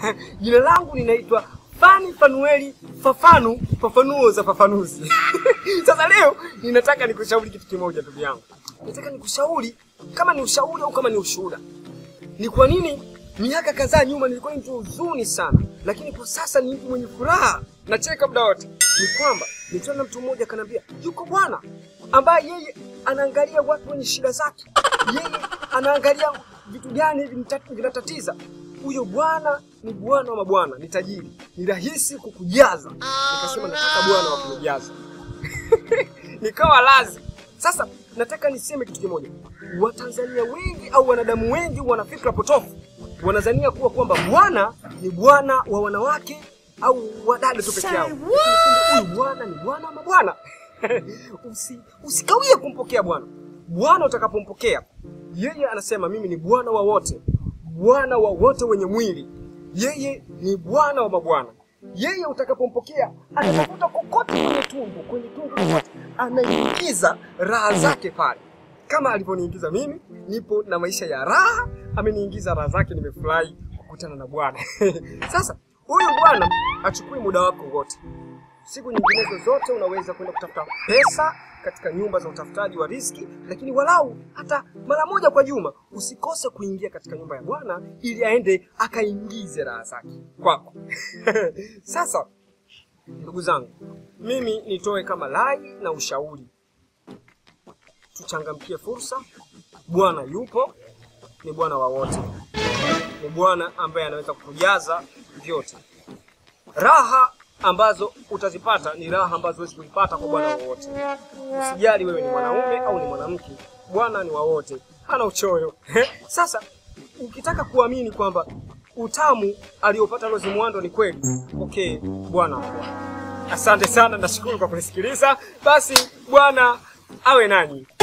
Jina langu ninaitwa Fani Fanueli Fafanu, fafanuo za fafanuzi. Sasa leo ninataka nikushauri kitu kimoja, ndugu yangu. Nataka nikushauri kama ni ushauri au kama ni ushuhuda. Ni kwa nini miaka kadhaa nyuma nilikuwa ni mtu huzuni sana, lakini kwa sasa ni mtu mwenye furaha, nacheka muda wote. Ni kwamba niliona mtu mmoja akaniambia, yuko bwana ambaye yeye anaangalia watu wenye shida zake, yeye anaangalia vitu gani hivi nita- vinatatiza. Huyo bwana ni bwana wa mabwana, ni tajiri, ni rahisi kukujaza. Nikasema nataka bwana wa kunijaza nikawa lazi. Sasa nataka niseme kitu kimoja, Watanzania wengi au wanadamu wengi wana fikra potofu, wanazania kuwa kwamba bwana ni bwana wa wanawake au wadada tu peke yao. Lakini kumbe Huyu bwana ni bwana wa mabwana. Usi, usikawie kumpokea bwana. Bwana utakapompokea yeye, anasema mimi ni bwana wa wote, bwana wa wote wenye mwili. Yeye ni bwana wa mabwana. Yeye utakapompokea atatafuta kokote kwenye tundu, kwenye tundu kokote, anaingiza raha zake pale, kama alivyoniingiza mimi. Nipo na maisha ya raha, ameniingiza raha zake, nimefurahi kukutana na Bwana. Sasa huyu Bwana achukui muda wako wote siku nyinginezo zote unaweza kwenda kutafuta pesa katika nyumba za utafutaji wa riziki, lakini walau hata mara moja kwa juma usikose kuingia katika nyumba ya Bwana ili aende akaingize raha zake kwako. Sasa ndugu zangu, mimi nitoe kama rai na ushauri, tuchangamkie fursa. Bwana yupo, ni Bwana wa wote, ni Bwana ambaye anaweza kutujaza vyote raha ambazo utazipata ni raha ambazo huwezi kuzipata kwa bwana wowote. Usijali wewe ni mwanaume au ni mwanamke, bwana ni wa wote, hana uchoyo. Sasa ukitaka kuamini kwamba utamu aliopata Rose Muhando ni kweli, okay, bwana wa bwana. Asante sana, nashukuru kwa kunisikiliza. Basi Bwana awe nanyi.